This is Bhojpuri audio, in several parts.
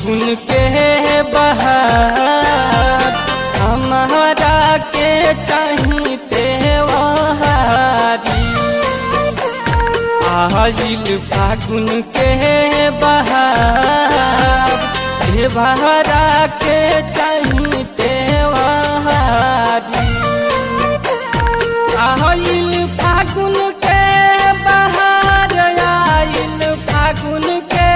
फागुन के बहार हमारा के चाहिते वहारी आइल फागुन के बहार देवहरा के चाहिते वहारी आइल फागुन के बहार आइल फागुन के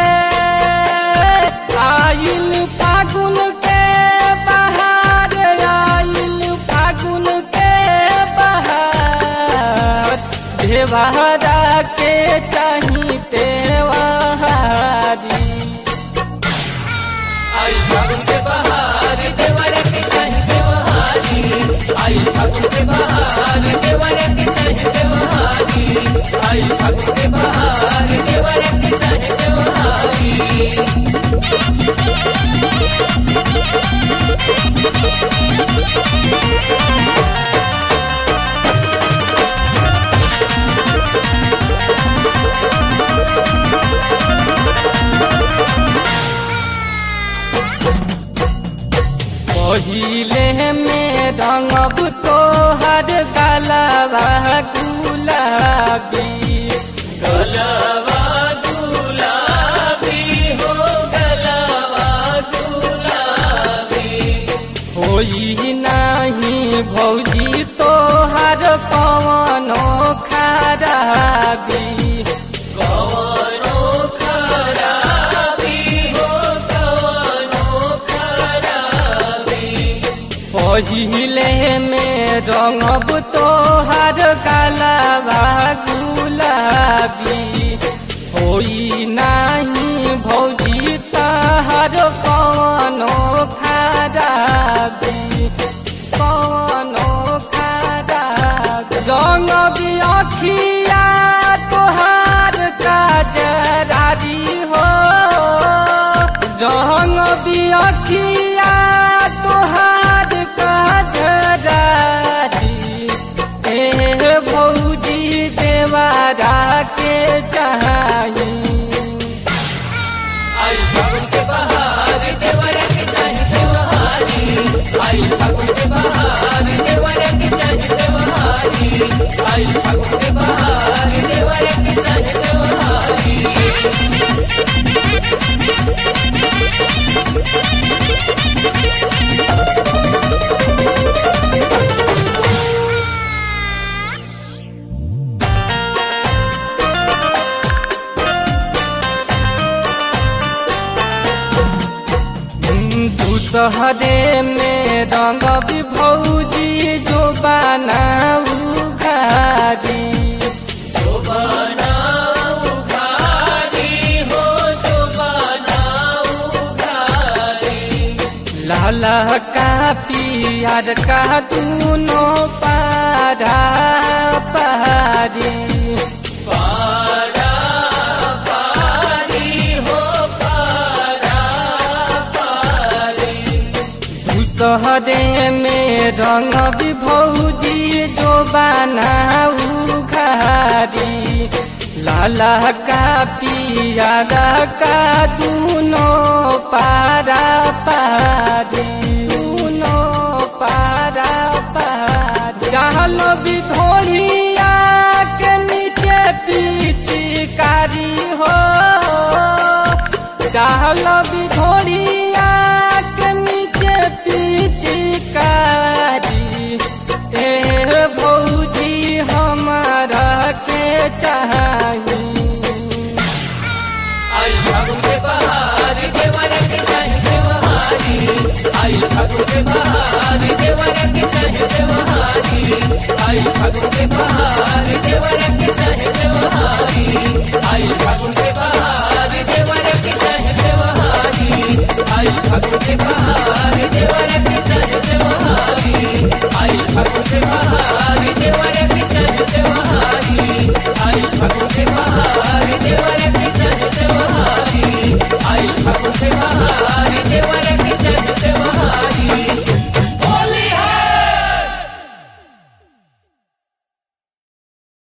आइल फागुन के बहार आइल फागुन के बहार देवहरा के चाहिते वहारी आई फागुन के बहार देवरे के चाहे देवहारी आई फागुन के बहार देवरे के चाहे देवहारी आई फागुन के बहार देवरे के चाहे देवहारी पहिले में रंगब तोहर गलबा गुलाबी गलवा गुलाबी हो गलवा गुलाबी होई नाही भौजी तोहर कवनो खराबी कवनो खराबी हो कवनो खराबी पहिले में रंगब तोहर गलबा गुलाबी होई नाही भौजी तहर कवनो खराबी कवनो खराबी रंग अखिया तोहार काजरारी हो रंग अखिया तोहार काजरारी ए भौजी देवारा के चाही आई फागुन के बहार देवरे के चाहे देवहारी आई फागुन के बहार देवरे के चाहे देवहारी आई फागुन के बहार देवरे के चाहे देवहारी दूसहरे में रंग भौजी जो बनाऊ घारी बनाऊ घारी हो जो बनाऊ घारी लाला का पियर का दूनो पारा पारी पारा पारी हो पारा पारी दूसहरे में रंग भौजी जो बनाऊ घारी लाला का पियर का दूनो पारा पारी दूनो पारा पारी रहल विधोड़िया के नीचे पिचकारी हो रहल विधोड़िया के नीचे पिचकारी ए भौजी हमारा के चाही आई फागुन के बहार देवरे के चाहे देवहारी आई फागुन के बहार देवरे के चाहे देवहारी आई फागुन के बहार देवरे के चाहे देवहारी आई फागुन के बहार देवरे के चाहे देवहारी आई फागुन के बहार देवरे